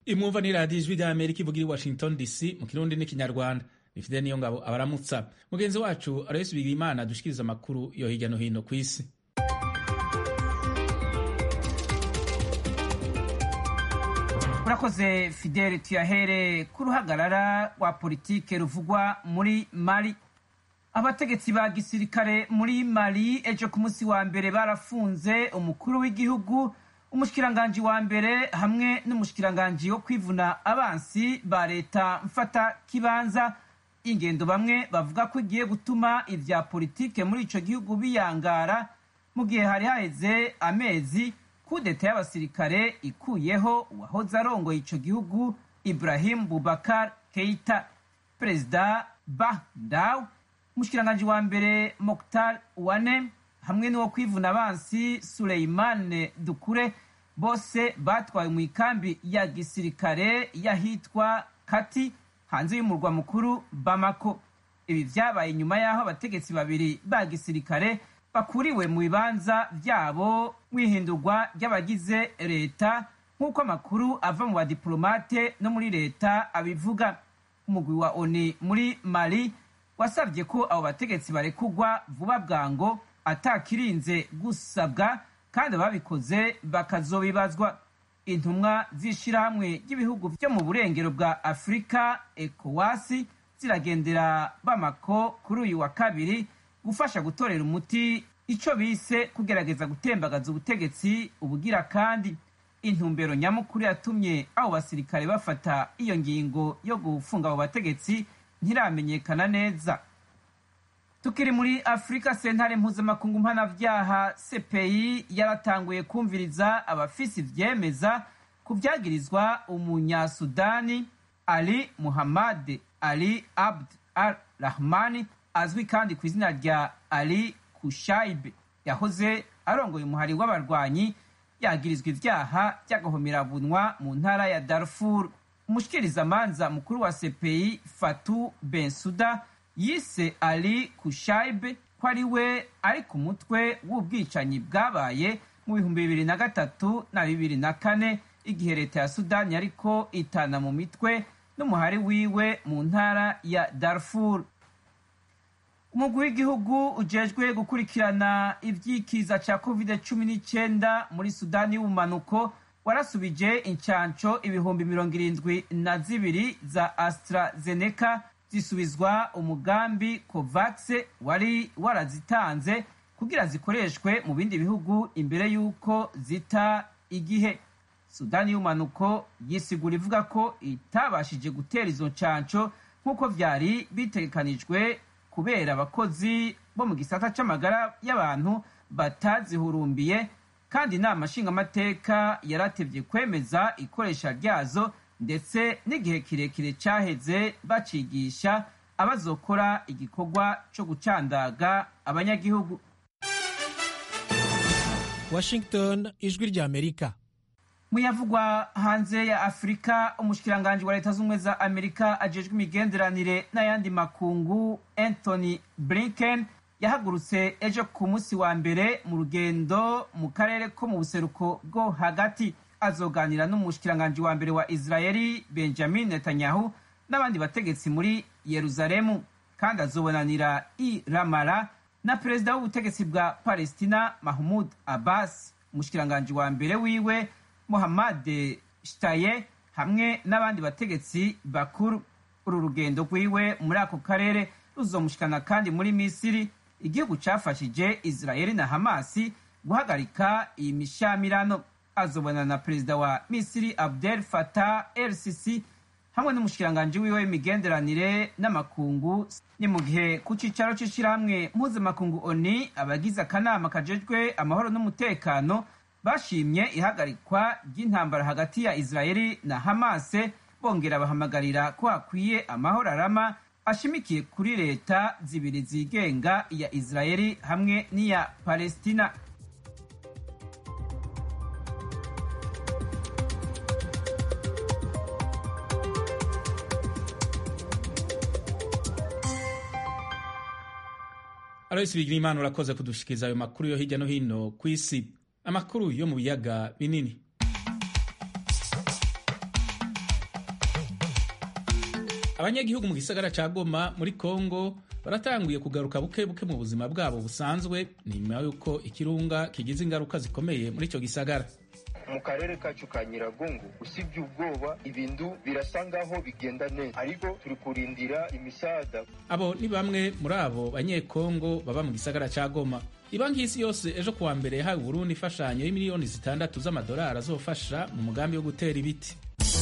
imwumva ni radiyo ijwi rya amerika ivugira i washington dc mu kirundi n'ikinyarwanda rifite niyo ngabo abaramutsa mugenzi wacu aloyesi bigirimana dushikiriza amakuru yo hirya no hino ku isi urakoze fidele tuyahere ku ruhagarara rwa politike ruvugwa muri mali abategetsi ba gisirikare muri mali ejo ku munsi wa mbere barafunze umukuru w'igihugu umushikiranganji wa mbere hamwe n'umushikiranganji wo kwivuna abansi ba leta mfata kibanza ingendo bamwe bavuga ko igiye gutuma ivya politike muri ico gihugu biyangara mu gihe hari haheze amezi kudeta y'abasirikare ikuyeho uwahoze arongoye ico gihugu ibrahim bubakar keita perezida bahdaw umushikiranganji wa mbere moktar wane hamwe n'uwo kwivuna abansi suleimane dukure bose batwawe mu ikambi ya gisirikare y'ahitwa kati hanze y'umurwa mukuru bamako ibi vyabaye nyuma y'aho abategetsi babiri ba gisirikare bakuriwe mu bibanza vyabo mw'ihindurwa ry'abagize leta nk'uko amakuru ava mu badiplomate no muri leta abivuga umugwi wa oni muri mali wasabye ko abo bategetsi barekugwa vuba bwango atakirinze gusabwa kandi ababikoze bakazobibazwa intumwa z'ishirahamwe ry'ibihugu vyo mu burengero bwa afurika ekowasi ziragendera bamako kuri uyu wa kabiri gufasha gutorera umuti ico bise kugerageza gutembagaza ubutegetsi ubugira kandi intumbero nyamukuru yatumye abo basirikare bafata iyo ngingo yo gufunga abo bategetsi ntiramenyekana neza tukiri muri afurika sentare mpuzamakungu mpanavyaha cpi yaratanguye kumviriza abafisi ivyemeza ku vyagirizwa umunyasudani ali muhammad ali abd al rahmani azwi kandi ku izina rya ali kushaibe yahoze arongoye umuhari w'abarwanyi yagirizwa ivyaha vy'agahomerabunwa mu ntara ya darfur umushikirizamanza mukuru wa cpi fatu bensuda yise ali kushaibe ko ari we ari ku mutwe w'ubwicanyi bwabaye mu bihumbi bibiri na gatatu na bibiri na kane igihe leta ya sudani yariko itana mu mitwe n'umuhari wiwe mu ntara ya darfur umugwi w'igihugu ujejwe gukurikirana ivyikiza ca covid cumi n'icenda muri sudani y'ubumanuko warasubije incanco ibihumbi mirongo irindwi na zibiri za astrazeneca zisubizwa umugambi covax wari warazitanze kugira zikoreshwe mu bindi bihugu imbere y'uko zita igihe sudani y'umanuko yisigura ivuga ko itabashije gutera izo ncanco nk'uko vyari bitegekanijwe kubera abakozi bo mu gisata c'amagara y'abantu batazihurumbiye kandi inama nshingamateka yaratevye kwemeza ikoresha ryazo ndetse n'igihe kirekire caheze bacigisha abazokora igikorwa co gucandaga abanyagihugu washington ijwi rya amerika muyavugwa hanze ya afurika umushikiranganji wa leta z'ubumwe za amerika ajejwe imigenderanire n'ayandi makungu anthony blinken yahagurutse ejo ku munsi wa mbere mu rugendo mu karere ko mu buseruko bwo hagati azoganira n'umushikiranganji wa mbere wa israeli benjamin netanyahu n'abandi bategetsi muri yeruzalemu kandi azobonanira i ramara na perezida w'ubutegetsi bwa palestina mahmud abbas umushikiranganji wa mbere wiwe muhammad shtaye hamwe n'abandi bategetsi bakuru uru rugendo rwiwe muri ako karere ruzomushikana kandi muri misiri igihugu cafashije israeli na hamasi guhagarika iyi mishamirano azobona na perezida wa misiri abdel fatah el sisi hamwe n'umushikiranganji wiwe w'imigenderanire n'amakungu ni mu gihe ku cicaro c'ishirahamwe mpuzamakungu oni abagize akanama kajejwe amahoro n'umutekano bashimye ihagarikwa ry'intambara hagati ya israeli na hamase bongera bahamagarira ko hakwiye amahoro arama ashimikiye kuri leta zibiri zigenga iya israeli hamwe n'iya palestina aloysi bigirimana urakoze kudushikiriza ayo makuru yo hirya no hino ku isi amakuru yo mu biyaga binini abanyagihugu mu gisagara ca goma muri kongo baratanguye kugaruka buke buke mu buzima bwabo busanzwe nyuma y'uko ikirunga kigize ingaruka zikomeye muri ico gisagara mu karere kacu ka nyiragongo usibye ubwoba ibintu birasa ngaho bigenda neza ariko turi kurindira imisaada abo ni bamwe muri abo banyekongo baba mu gisagara ca goma ibanki y'isi yose ejo kuwa mbere yahawe uburundi imfashanyo y'imiliyoni zitandatu z'amadolari azofasha mu mugambi wo gutera ibiti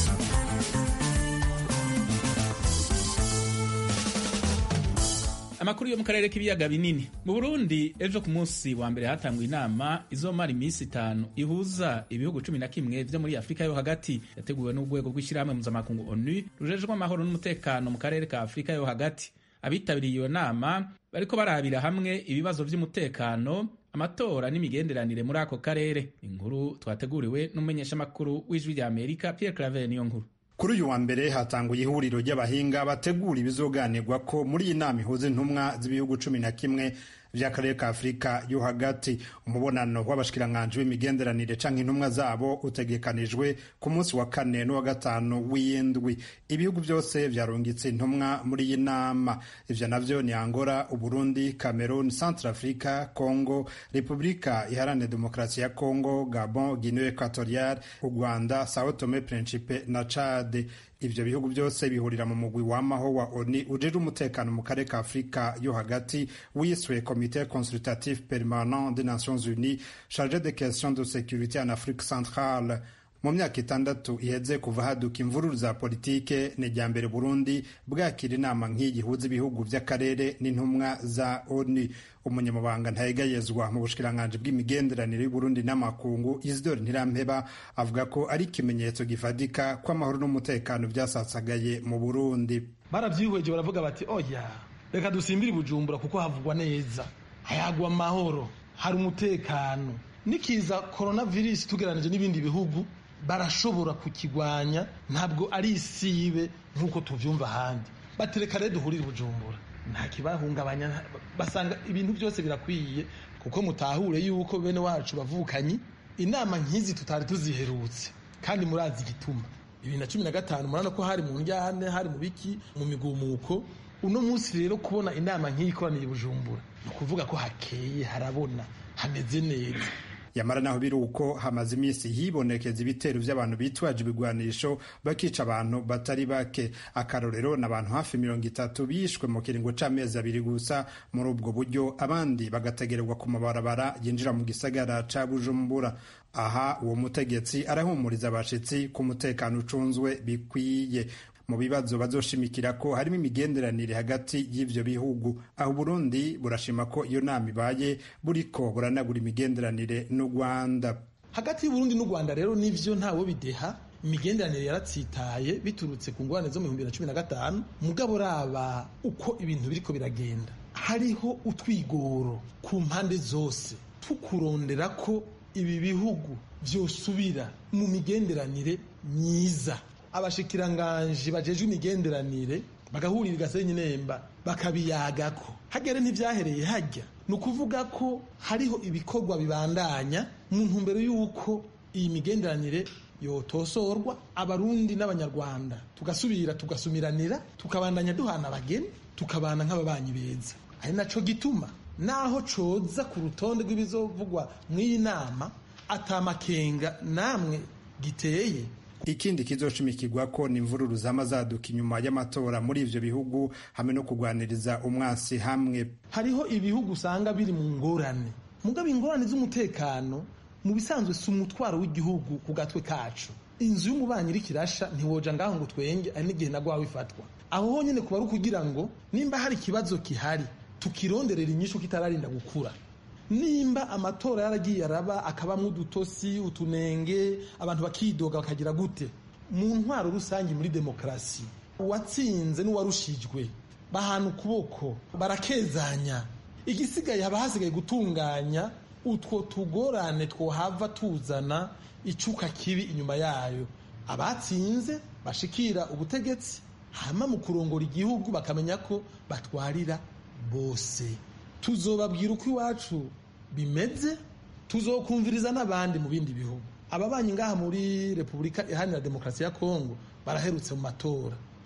amakuru yo mu karere k'ibiyaga binini mu burundi ejo ku munsi wa mbere hatangwa inama izomara iminsi itanu ihuza ibihugu cumi na kimwe vyo muri afurika yo hagati yateguwe n'urwego rw'ishyirahamwe mpuzamakungu onu rujejwe amahoro n'umutekano mu karere ka afurika yo hagati abitabiriye iyo nama bariko barabira hamwe ibibazo vy'umutekano amatora n'imigenderanire muri ako karere inkuru twateguriwe n'umumenyeshamakuru w'ijwi rya amerika pierre claver niyo nkuru kuri uyu wa mbere hatanguye ihuriro ry'abahinga bategura ibizoganirwa ko muri iyi nama ihuza intumwa z'ibihugu cumi na kimwe vy'akarere ka afurika yo hagati umubonano w'abashikiranganji b'imigenderanire canke intumwa zabo utegekanijwe ku munsi wa kane n'uwa gatanu w'indwi ibihugu vyose vyarungitse intumwa muri iyi nama ivyo navyo ni angola uburundi cameroon centre africa congo repubulika iharanira demokarasi ya congo gabon guinee equatorial u rwanda sao tome principe na chade ivyo bihugu byose bihurira mu mugwi wamaho wa oni ujejwe umutekano mu karere ka afurika yo hagati wiswe comité consultatif permanent des nations unies chargé des questions de sécurité en afrique centrale mu myaka itandatu iheze kuva haduka imvururu za politike ni irya mbere burundi bwakira inama nk'iyi ihuza ibihugu vy'akarere n'intumwa za oni umunyamabanga ntayegayezwa mu bushikiranganji bw'imigenderanire y'uburundi n'amakungu isidori ntirampeba avuga ko ari ikimenyetso gifatika ko amahoro n'umutekano vyasasagaye mu burundi baravyihweje baravuga bati oya reka dusimbire bujumbura kuko havugwa neza hayagwa amahoro hari umutekano nikiza coronavirus tugeranije n'ibindi bihugu barashobora kukigwanya ntabwo ari isibe nk'uko tuvyumva ahandi batereka rero duhurire bujumbura nta kibahungabanya basanga ibintu byose birakwiye kuko mutahure yuko bene wacu bavukanyi inama nk'izi tutari tuziherutse kandi murazi igituma bibiri na cumi na gatanu murabona ko hari mu njyane hari mu biki mu migumuko uno munsi rero kubona inama nk'iyi ikoraniye bujumbura ni ukuvuga ko hakeye harabona hameze neza yamara naho biri uko hamaze iminsi hibonekeza ibitero vy'abantu bitwaje ibigwanisho bakica abantu batari bake akarorero n'abantu hafi mirongo itatu bishwe mu kiringo c'amezi abiri gusa muri ubwo buryo abandi bagategererwa ku mabarabara yinjira mu gisagara ca bujumbura aha uwo mutegetsi arahumuriza abashitsi ku mutekano ucunzwe bikwiye mu bibazo bazoshimikira ko harimo imigenderanire hagati y'ivyo bihugu aho Burundi burashima ko iyo nama ibaye buriko buranagura imigenderanire n'u Rwanda hagati y'Uburundi n'u Rwanda rero nivyo ntawo bideha imigenderanire yaratsitaye biturutse ku ngorane zo mu bihumbi bibiri na cumi na gatanu mugabo raba uko ibintu biriko biragenda hariho utwigoro ku mpande zose tukurondera ko ibi bihugu vyosubira mu migenderanire myiza abashikiranganji bajejwe imigenderanire bagahurira igasenyi nemba bakabiyagako hagere ntivyahereye hajya ni ukuvuga ko hariho ibikorwa bibandanya mu ntumbero y'uko iyi migenderanire yotosorwa abarundi n'abanyarwanda tugasubira tugasumiranira tukabandanya duhana abageni tukabana nk'ababanyi beza ari naco gituma naho coza ku rutonde rw'ibizovugwa mw'iyi nama atamakenga namwe giteye ikindi kizoshimikirwa ko ni imvururu zama zaduka inyuma y'amatora muri ivyo bihugu hamwe no kugwaniriza umwasi hamwe hariho ibihugu usanga biri mu ngorane mugabo ingorane z'umutekano mu bisanzwe si umutwaro w'igihugu ku gatwe kacu inzu y'umubanyi iriko irasha ntiwoja ngaho ngo twenge ari n'igihe nagwawe ifatwa aho honyene kuba ari ukugira ngo nimba hari ikibazo kihari tukironderera inyishu kitararinda gukura nimba amatora yaragiye araba akabamwo udutosi utunenge abantu bakidoga bakagira gute mu ntwaro rusange muri demokarasi uwatsinze n'uwarushijwe bahana ukuboko barakezanya igisigaye haba hasigaye gutunganya utwo tugorane twohava tuzana icuka kibi inyuma yayo abatsinze bashikira ubutegetsi hama mu kurongora igihugu bakamenya ko batwarira bose tuzobabwira uko iwacu bimeze tuzokumviriza n'abandi mu bindi bihugu ababanyi ngaha muri repubulika iharanira demokarasi ya kongo baraherutse mu matora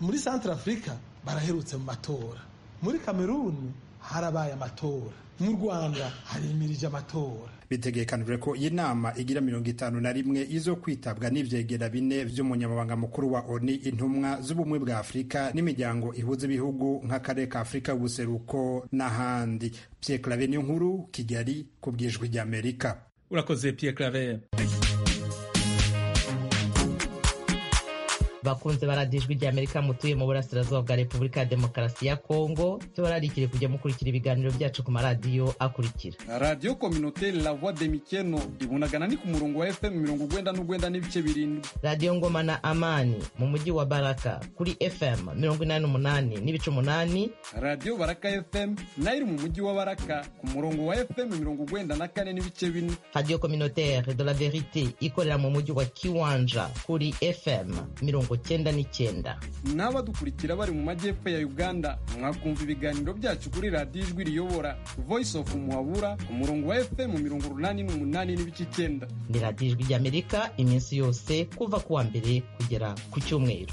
muri centre africa baraherutse mu matora muri kameruni harabaye amatora mu rwanda harimirije amatora bitegekanijwe ko iyi nama igira mirongo itanu na rimwe izo kwitabwa n'ivyegera bine vy'umunyamabanga mukuru wa oni intumwa z'ubumwe bwa afurika n'imiryango ihuza ibihugu nk'akarere ka afurika y'ubuseruko n'ahandi pierre clave niyo nkuru kigali ku bwijwi ry'amerika urakoze pierre claver bakunze baradijwi rya amerika mutuye mu burasirazuba bwa repubulika ya demokarasi ya kongo tubararikire kujya mukurikira ibiganiro byacu ku maradiyo akurikira radiyo kominoteri la voix de mikeno ibunagana ni ku murongo wa fm mirongo ugwenda n'ugwenda n'ibice birindwi radiyo ngoma na amani mu mujyi wa baraka kuri fm mirongo inani n'umunani n'ibice umunani radiyo baraka fm nayo iri mu mujyi wa baraka ku murongo wa fm mirongo ugwenda na kane n'ibice bine radiyo kominoteri de la verite ikorera mu mujyi wa kiwanja kuri fm mirongo cyenda n'icyenda n'abadukurikira bari mu majyepfo ya uganda mwakumva ibiganiro byacu kuri radiyo ijwi riyobora voice of muhabura ku murongo wa fm mirongo urunani n'umunani n'ibice icyenda ni radiyo ijwi ry'amerika iminsi yose kuva ku wa mbere kugera ku cyumweru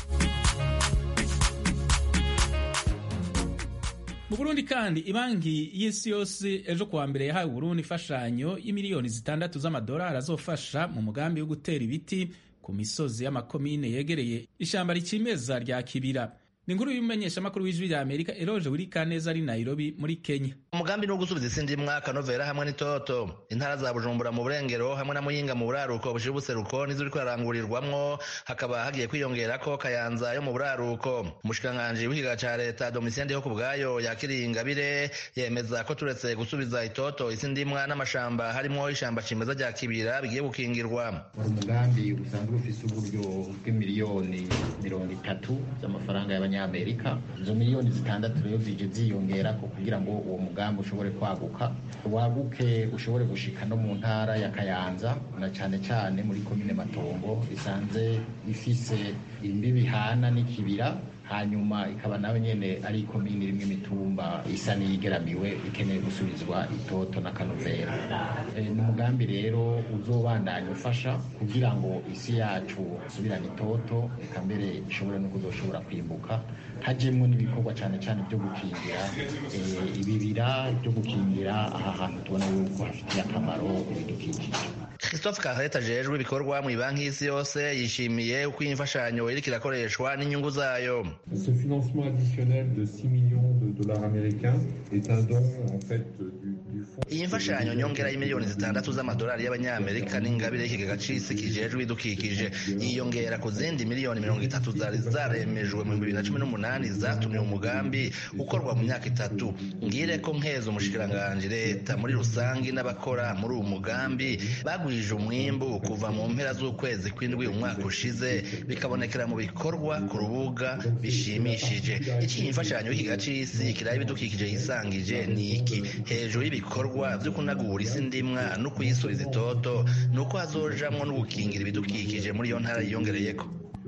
mu burundi kandi ibanki y'isi yose ejo kuwa mbere yahawe uburundi imfashanyo y'imiliyoni zitandatu z'amadolari azofasha mu mugambi wo gutera ibiti ku misozi y'amakomine yegereye ishyamba rikimeza rya kibira ni inkuru y'umumenyeshamakuru w'ijwi rya amerika eroje wirikaneza ari nairobi muri kenya umugambi ni ugusubiza isindi mwaka novera hamwe n'itoto intara za bujumbura mu burengero hamwe na muyinga mu buraruko bushira ubuseruko nizo uriko ararangurirwamwo hakaba hagiye kwiyongerako kayanza yo mu buraruko umushikiranganji w'ikiga ca leta domitien ndiho ku bwayo yakiriye ingabire yemeza ko turetse gusubiza itoto isindimwa n'amashamba harimwo ishamba cimeza rya kibira bigiye gukingirwa wari umugambi usanzwe ufise uburyo bw'imiliyoni mirongo itatu z'amafaranga y'abanyamerika izo miliyoni zitandatu rero zije ziyongerako kugira ngo uwo mugambi ushobore kwaguka waguke ushobore gushika no mu ntara ya kayanza na cane cane muri komine matongo isanze ifise imbibi hana n'ikibira hanyuma ikaba nawe nyene ari ikomini rimwe imitumba isa n'iyigeramiwe ikeneye gusubizwa itoto n'akanovera e, ni umugambi rero uzobandanya ufasha kugira ngo isi yacu isubirane itoto eka mbere ishobore no kuzoshobora kwimbuka hajemwo n'ibikorwa cane cane byo gukingira e, ibibira byo gukingira aha hantu tubona yuko hafitiye akamaro ibidukikije christophe kareta ajejwe ibikorwa mu banki y'isi yose yishimiye uko iyi mfashanyo iriko irakoreshwa n'inyungu zayo Ce financement additionnel de 6 millions de dollars américains est un don en fait du, du fonds. iyi mfashanyo nyongera y'imiliyoni zitandatu z'amadolari y'abanyamerika n'ingabire y'ikigega c'isi kijejwe ibidukikije yiyongera ku zindi miliyoni mirongo itatu zari zaremejwe mu bibiri na cumi n'umunani zatumye umugambi ukorwa mu myaka itatu ngire ko nkeza umushikiranganji leta muri rusangi n'abakora muri uwo mugambi bagwije umwimbu kuva mu mpera z'ukwezi kw'indwi umwaka ushize bikabonekera mu bikorwa ku rubuga bishimishije iki imfashanyo y'ikigega c'isi kiraba ibidukikije yisangije ni iki hejuru y'ibikorwa vyo kunagura isi ndimwa no kuyisubiza itoto ni uko hazojamwo no gukingira ibidukikije muri iyo ntara yiyongereyeko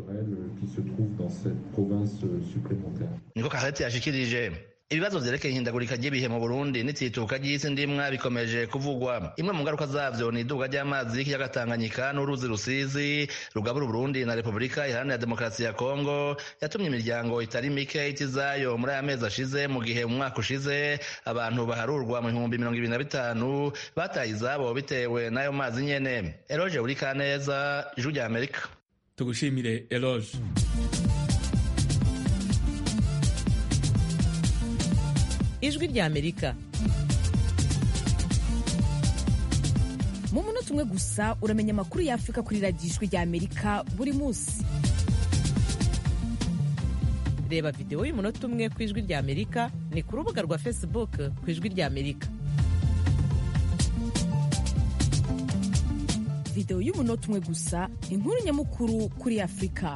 qui se trouve dans cette province supplémentaire. niko karete yashikirije ibibazo vyerekeye ihindagurika ry'ibihe mu burundi n'itsituka ry'isi ndimwa bikomeje kuvugwa imwe mu ngaruka zavyo ni iduga ry'amazi y'ikiyaga tanganyika n'uruzi rusizi rugabura uburundi na repubulika iharanira demokarasi ya kongo yatumye imiryango itari mike ita izayo muri aya mezi ashize mu gihe mu mwaka ushize abantu baharurwa mu bihumbi mirongo ibiri na bitanu bataye izabo bitewe n'ayo mazi nyene eroje buri kaneza ijwi rya amerika tugushimire eroge ijwi rya amerika mu munota umwe gusa uramenya amakuru y'afurika kuri radiyo ijwi rya amerika buri munsi reba videwo y'umunota umwe ku ijwi rya amerika ni ku rubuga rwa facebook ku ijwi rya amerika videwo y'umunota umwe gusa inkuru nyamukuru kuri afurika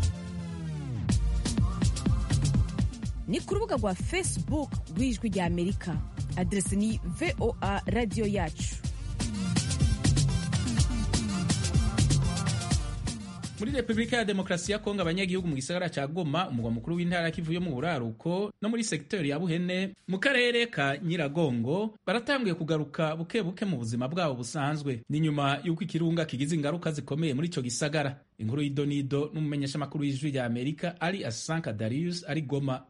ni ku rubuga rwa facebook rw'ijwi rya amerika aderesi ni voa radiyo yacu muri repubulika ya demokarasi ya kongo abanyagihugu mu gisagara ca goma umugwa mukuru w'intara ya kivu yo mu buraruko no muri segiteri ya buhene mu karere ka nyiragongo baratanguye kugaruka buke buke mu buzima bwabo busanzwe ni nyuma y'uko ikirunga kigize ingaruka zikomeye muri ico gisagara inkuru y'idonido n'umumenyeshamakuru w'ijwi rya amerika ari asanka darius ari goma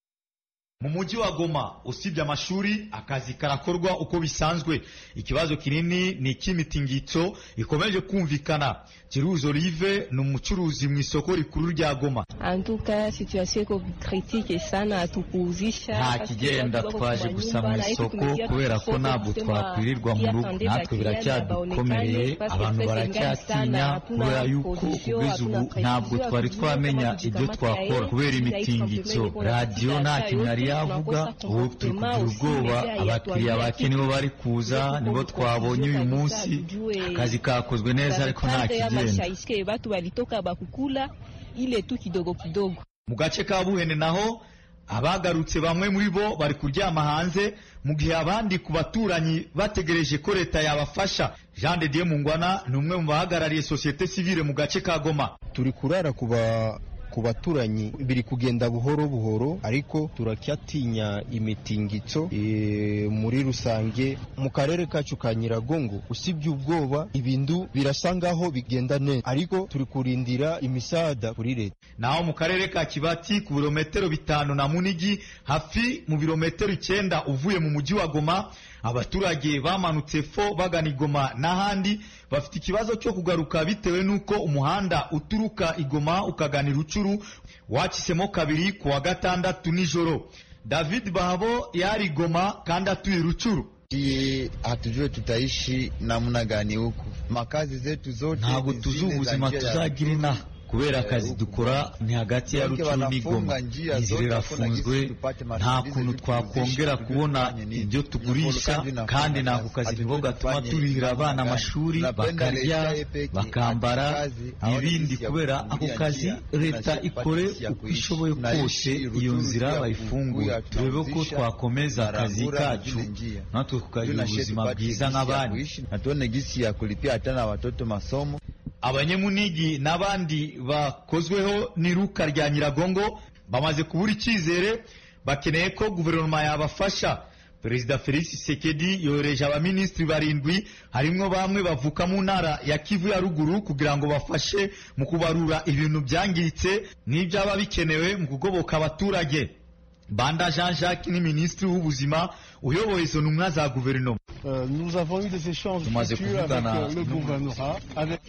mu mujyi wa Goma usibye amashuri akazi karakorwa uko bisanzwe ikibazo kinini ni icy'imitingito ikomeje kumvikana Kiruzi Olive ni umucuruzi mu isoko rikuru rya Goma antuka situation iko critique sana atupuzisha nta kigenda twaje gusa mu isoko kubera ko ntabwo twakwirirwa mu rugo natwe biracyadukomereye abantu baracyatinya kubera yuko kugeza ubu ntabwo twari twamenya ibyo twakora kubera imitingito radiyo nta kintu yari yavuga ubu turi kugira ubwoba abakiriya bake nibo bari kuza nibo twabonye uyu munsi akazi kakozwe neza ariko nta kigenda batu walitoka bakukula ile tu kidogo kidogo mu gace ka buhene naho abagarutse bamwe muri bo bari kuryama hanze mu gihe abandi ku baturanyi bategereje ko leta yabafasha jean de dieu mungwana ni umwe mu bahagarariye sosiyete sivile mu gace ka goma turi kurara kuba ku baturanyi biri kugenda buhoro buhoro ariko turacyatinya imitingito e, muri rusange mu karere kacu ka nyiragongo usibye ubwoba ibintu birasa ngaho bigenda neza ariko turi kurindira imisaada kuri leta naho mu karere ka kibati ku birometero bitanu na munigi hafi mu birometero icyenda uvuye mu mujyi wa goma abaturage bamanutse fo bagana igoma n'ahandi bafite ikibazo cyo kugaruka bitewe n'uko umuhanda uturuka igoma ukagana irucuru wakisemo kabiri ku wa gatandatu nijoro david bahabo yari igoma kandi atuye irucuru Iye hatujue tutaishi namna gani huku, makazi zetu zote ntabwo tuzi ubuzima tuzagira inaha kubera akazi dukora ni hagati ya rucuru n'igoma inzira irafunzwe nta kuntu twakongera kubona ibyo tugurisha kandi n'ako kazi niko gatuma turihira abana amashuri bakarya bakambara n'ibindi kubera ako kazi leta ikore uko ishoboye kose iyo nzira bayifunguye turebe ko twakomeza akazi kacu natwe tukagira ubuzima bwiza nk'abandi natuone gisi ya kulipia hata na watoto masomo abanyemunigi n'abandi bakozweho n'iruka rya nyiragongo bamaze kubura icyizere bakeneye ko guverinoma yabafasha perezida felix sekedi yohereje abaminisitiri barindwi harimwo bamwe bavuka mu ntara ya kivu ya ruguru kugira ngo bafashe mu kubarura ibintu byangiritse n'ibyaba bikenewe mu kugoboka abaturage banda jean jacques ni minisitiri w'ubuzima uyoboye izo ntumwa za guverinoma nous avons eu des échanges fructueux avec le gouvernorat, avec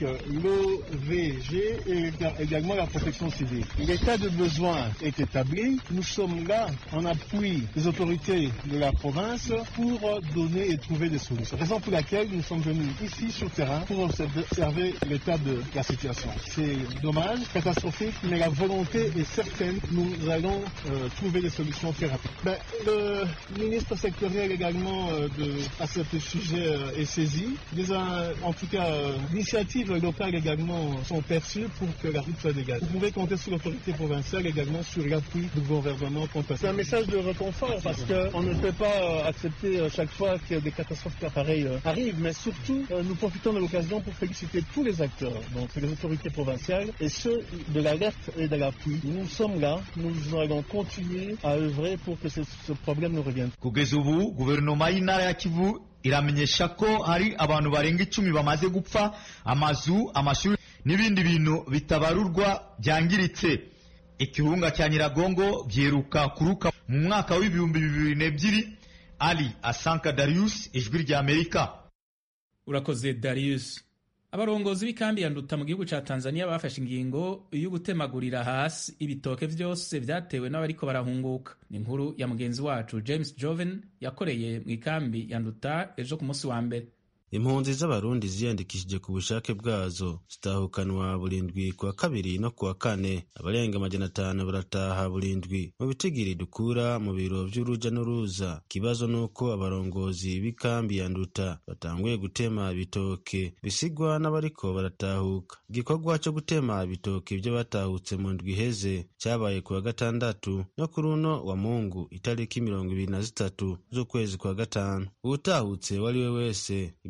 l'OVG et également la protection civile. L'état de besoin est établi. Nous sommes là en appui des autorités de la province pour donner et trouver des solutions. Raison pour laquelle nous sommes venus ici sur le terrain pour observer l'état de la situation. C'est dommage, catastrophique, mais la volonté est certaine. Nous allons euh, trouver des solutions très rapides. Ben, le ministre sectoriel également euh, de à ce sujet euh, est saisi. Des, euh, en tout cas, l'initiatives locales également sont perçues pour que la route soit dégagée. Vous pouvez compter sur l'autorité provinciale également sur l'appui du gouvernement. C'est un message de réconfort parce qu'on ne peut pas accepter chaque fois que des catastrophes pareilles arrivent, mais surtout nous profitons de l'occasion pour féliciter tous les acteurs, donc les autorités provinciales et ceux de l'alerte et de l'appui. Nous sommes là, nous allons continuer à œuvrer pour que ce, ce problème ne revienne. kugeza ubu guverinoma y'intara ya kivu iramenyesha ko hari abantu barenga icumi bamaze gupfa amazu amashuri n'ibindi bintu bitabarurwa byangiritse ikirunga cya nyiragongo byeruka kuruka mu mwaka w'ibihumbi bibiri n'ebyiri ali asanka darius ijwi rya amerika urakoze darius abarongozi b'ikambi ya nduta mu gihugu ca tanzania bafashe ingingo yo gutemagurira hasi ibitoke vyose vyatewe n'abariko barahunguka ni inkuru ya mugenzi wacu james joven yakoreye mu ikambi ya nduta ejo ku munsi wa mbere impunzi z'abarundi ziyandikishije ku bushake bwazo zitahukanwa burindwi ku wa kabiri no ku wa kane abarenga amajana atanu barataha burindwi mu bitigiri dukura mu biro vy'uruja n'uruza ikibazo nuko abarongozi b'ikambi ya nduta batanguye gutema ibitoke bisigwa n'abariko baratahuka igikorwa co gutema ibitoke vyo batahutse mu ndwi iheze cabaye ku wa gatandatu no kuri uno wa mungu itariki mirongo ibiri na zitatu z'ukwezi kwa gatanu uwutahutse uwo ari we wese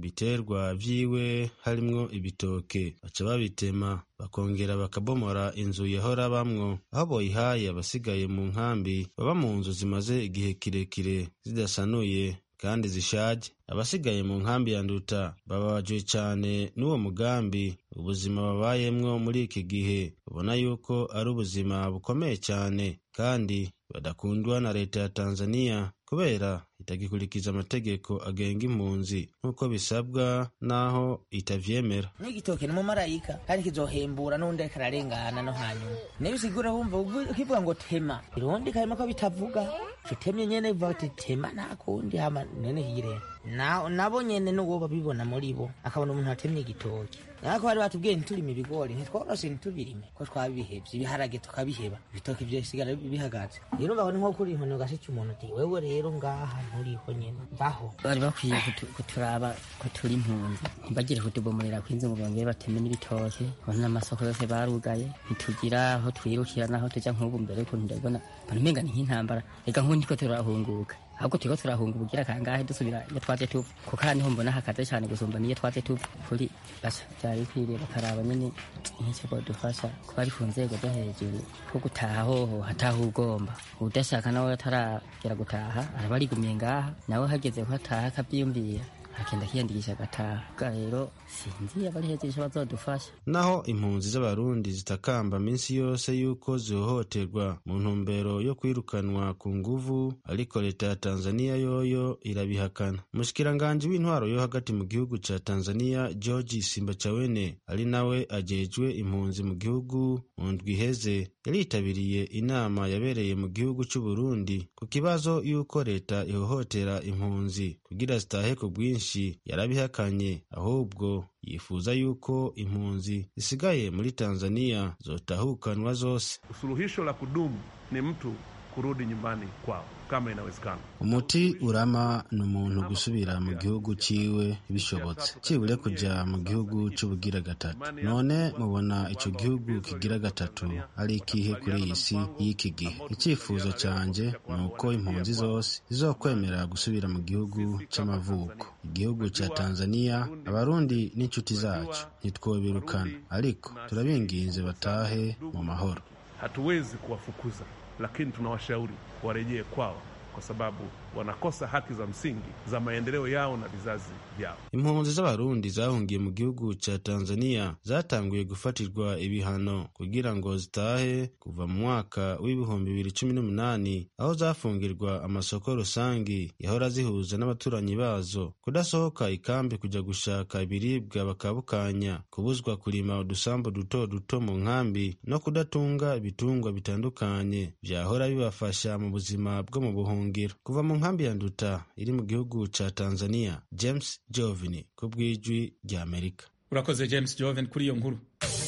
ibiterwa vyiwe harimwo ibitoke baca babitema bakongera bakabomora inzu yahora bamwo aho boyihaye abasigaye mu nkambi baba mu nzu zimaze igihe kirekire zidasanuye kandi zishaje abasigaye mu nkambi ya nduta bababajwe cyane n'uwo mugambi ubuzima babayemwo muri iki gihe ubona yuko ari ubuzima bukomeye cyane kandi badakundwa na leta ya tanzania kubera itagikurikiza amategeko agenga impunzi nk'uko bisabwa n'aho itavyemera n'igitoke ni umumarayika kandi kizohembura n'undi ariko ararengana no hanyuma niyo usigura wumva ukivuga ngo tema irundi karimo ko bitavuga utemye nyene bivuga ati tema nta kundi hama nene hirera nabo nyene n'uwo babibona muri bo akabona umuntu atemye igitoki nako bari batubwiye ntiturime ibigori ntitworoshe ntitubirime ko twabihevye ibiharage tukabiheba ibitoki vyosigara bihagaze rero mbabona nko kuri inkono gashica umuntu uti wewe rero ngaha nturiho nyene baho bari bakwiye kuturaba ko turi impunzi ntibagire kutubomorera kw'inzu ngo bongere bateme n'ibitoke bona n'amasoko yose barugaye ntitugira aho twirukira naho tuja nk'ubu mbere ukuntu ndabibona mbona umenga ni nk'intambara reka nk'ubu ndiko turahunguka ahubwo turiko turahunga ubugira kangahe dusubira iyo twaje tuva kuko aha niho mbona hakaze cane gusumba niyo twaje tuva kuri basha vyari bikwiriye bakaraba nyene nk'ico bodufasha kuba ari ku nzego zo hejuru ko gutaha hoho hataha ugomba udashaka nawe ataragera gutaha araba arigumiye ngaha nawe hageze ko ataha akavyiyumvira akenda kiyandikisha agataha bwa rero sinzi abari hejuru ico bazodufasha naho impunzi z'abarundi zitakamba minsi yose yuko zihohoterwa mu ntumbero yo kwirukanwa ku nguvu ariko leta ya tanzania yoyo irabihakana umushikiranganji w'intwaro yo hagati mu gihugu ca tanzania george simbachawene ari nawe ajejwe impunzi mu gihugu mu ndwi iheze yaritabiriye inama yabereye mu gihugu c'uburundi ku kibazo y'uko leta ihohotera impunzi kugira zitahe ku bwinshi yarabihakanye ahubwo yifuza yuko impunzi zisigaye muri tanzania zotahukanwa zose usuluhisho la kudumu ni mtu kurudi nyumbani kwao kama inawezekana. umuti urama ni umuntu gusubira mu gihugu ciwe bishobotse cibure kuja mu gihugu c'ubugira gatatu none mubona ico gihugu kigira gatatu ari ikihe kuri iyi si y'iki gihe icifuzo canje ni uko impunzi zose zizokwemera gusubira mu gihugu c'amavuko igihugu ca tanzania abarundi n'inshuti zacu ntitwobirukana ariko turabinginze batahe mu mahoro Hatuwezi kuwafukuza, lakini tunawashauri warejee kwao kwa sababu wanakosa haki za msingi za maendeleo yao na vizazi vyao. impunzi z'abarundi zahungiye mu gihugu ca tanzania zatanguye gufatirwa ibihano kugira ngo zitahe kuva mu mwaka w'ibihumbi bibiri cumi n'umunani aho zafungirwa amasoko rusangi yahora zihuza n'abaturanyi bazo kudasohoka ikambi kuja gushaka ibiribwa bakabukanya kubuzwa kurima udusambu duto duto mu nkambi no kudatunga ibitungwa bitandukanye vyahora bibafasha mu buzima bwo mu buhungiro kuva mu nkambi ya nduta iri mu gihugu ca tanzania james jovini ku bw'ijwi rya amerika urakoze james joven kuri iyo nkuru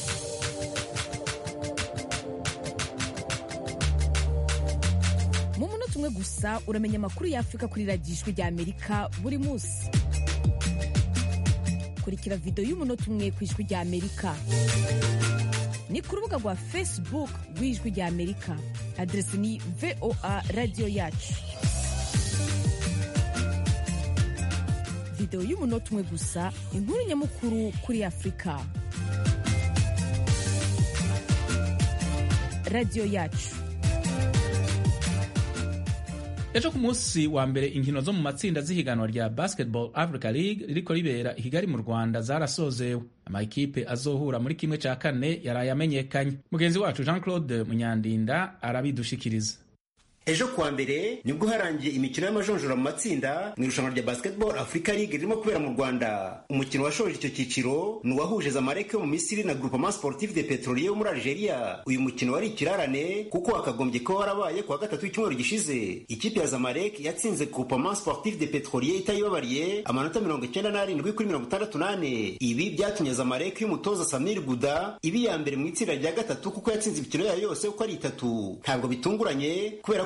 mu munota umwe gusa uramenya amakuru y'afurika kuri radiyo ijwi rya amerika buri munsi kurikira videwo y'umunota umwe ku ijwi rya amerika ni ku rubuga rwa facebook rw'ijwi rya amerika aderesi ni voa radiyo yacu videwo y'umunota umwe gusa inkuru nyamukuru kuri afurika radiyo yacu ejo ku munsi wa mbere inkino zo mu matsinda z'ihiganwa rya basketball africa league ririko ribera i kigali mu rwanda zarasozewe amakipe azohura muri kimwe cya kane yaraye amenyekanye mugenzi wacu jean claude munyandinda arabidushikiriza ejo kuwa mbere nibwo harangiye imikino y'amajonjora mu matsinda mu irushanwa rya basketball africa league ririmo kubera mu rwanda umukino washoje icyo cyiciro ni uwahuje zamalek yo mu misiri na groupement sportif de petrolier yo muri algeria uyu mukino wari ikirarane kuko wakagombye kuba warabaye kuwa gatatu w'icyumweru gishize ikipe ya zamalek yatsinze groupement sportif de petrolier itayibabariye amanota mirongo icyenda n'arindwi kuri mirongo itandatu n'ane ibi byatumye zamalek y'umutoza samir guda iba iya mbere mu itsinda rya gatatu kuko yatsinze imikino yayo yose uko ari itatu ntabwo bitunguranye kubera ko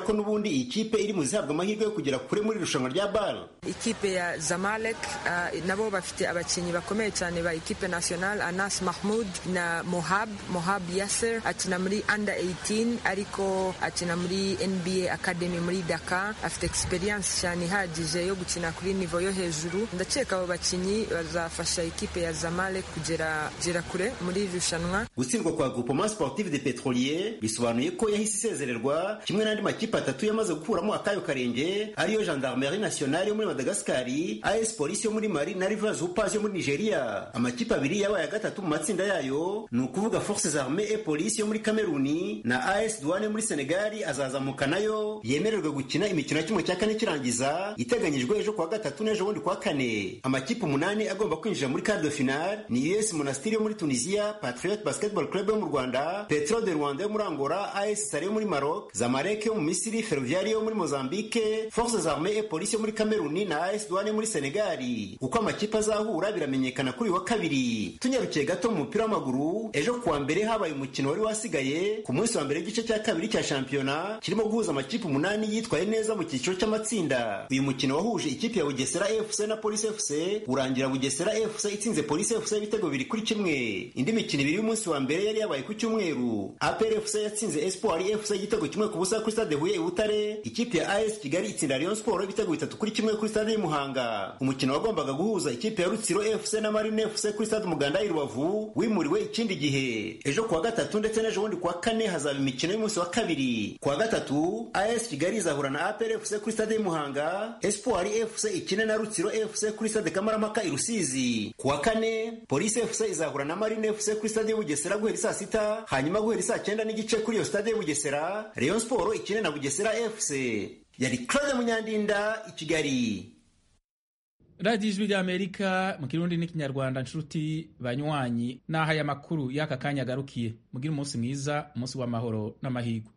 ko n'ubundi iyi kipe iri mu zihabwa amahirwe yo kugera kure muri irushanwa rya bal ikipe ya zamalek uh, nabo bafite abakinnyi bakomeye cyane ba ikipe national anas mahmud na mohab mohab yasser akina muri under 18 ariko akina muri nba academy muri dakar afite experience cyane ihagije yo gukina kuri nivo yo hejuru ndakeka abo bakinnyi bazafasha ikipe ya zamalek kugera kugera kure muri iri rushanwa gutsindwa kwa groupement sportif de petrolier bisobanuye ko yahise isezererwa kimwe n'andi makipe atatu yamaze gukuramo akayo karenge ariyo gendarmerie nationale yo muri madagasikari as polisi yo muri mali na rivers upas yo muri nigeria amakipe abiri yabaye ya gatatu mu matsinda yayo ni ukuvuga forces armées et police yo muri kameruni na as douane yo muri senegali azazamuka nayo yemererwe gukina imikino ya kimwe cya kane kirangiza iteganyijwe ejo kuwa gatatu n'ejo bundi kuwa kane amakipe umunani agomba kwinjira muri quart de finale ni us monastiri yo muri tunisia patriot basketball club yo mu rwanda petro de rwanda yo muri angola as sare yo muri maroc zamalek yo mu misiri ferroviari yo muri mozambique forces armées et police yo muri kameruni na as douane yo muri senegali uko amakipe azahura biramenyekana kuri wa kabiri tunyarukiye gato mu mupira w'amaguru ejo kuwa mbere habaye umukino wari wasigaye ku munsi wa mbere w'igice cya kabiri cya shampiyona kirimo guhuza amakipe umunani yitwaye neza mu cyiciro cy'amatsinda uyu mukino wahuje ikipe ya bugesera fc na polisi fc urangira bugesera fc itsinze polisi fc ibitego bibiri kuri kimwe indi mikino ibiri y'umunsi wa mbere yari yabaye ku cyumweru apr fc yatsinze espoir fc igitego kimwe ku busa kuri stade huye i butare ikipe ya as kigali itsinda rayon sport ibitego bitatu kuri kimwe kuri stade y'umuhanga umukino wagombaga guhuza ikipe ya rutsiro fc na marine fc kuri stade umuganda i rubavu wimuriwe ikindi gihe ejo kuwa gatatu ndetse n'ejo bundi kuwa kane hazaba imikino y'umunsi wa kabiri kuwa gatatu as kigali izahura na apr fc kuri stade y'umuhanga espoir fc ikine na rutsiro fc kuri stade kamarampaka i rusizi kuwa kane polisi fc izahura na marine fc kuri stade y'ubugesera guhera saa sita hanyuma guhera saa cyenda n'igice kuri iyo stade y'ubugesera rayon sport ikine na bugesera fc yari claude munyandinda i kigali radiyo ijwi ry'amerika mu kirundi n'ikinyarwanda nshuti banywanyi n'aho aya makuru y'aka kanya agarukiye mugire umunsi mwiza umunsi w'amahoro n'amahirwe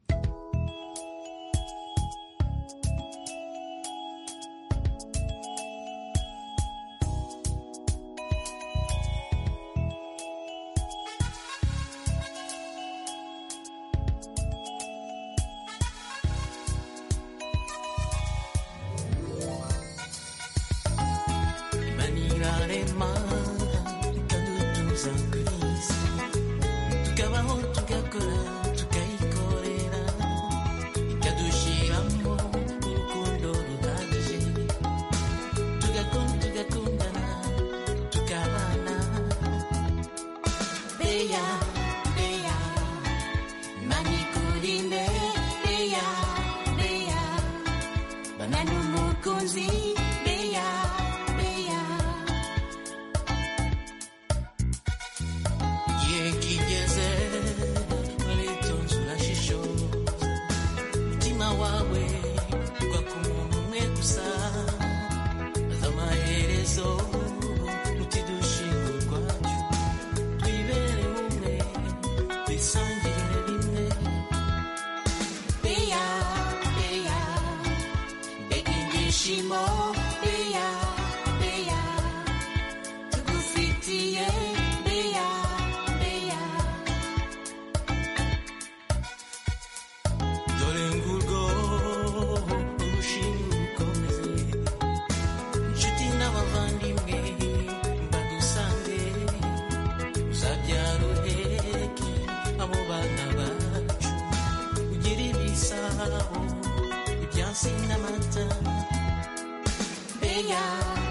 ibyansi n'amata beya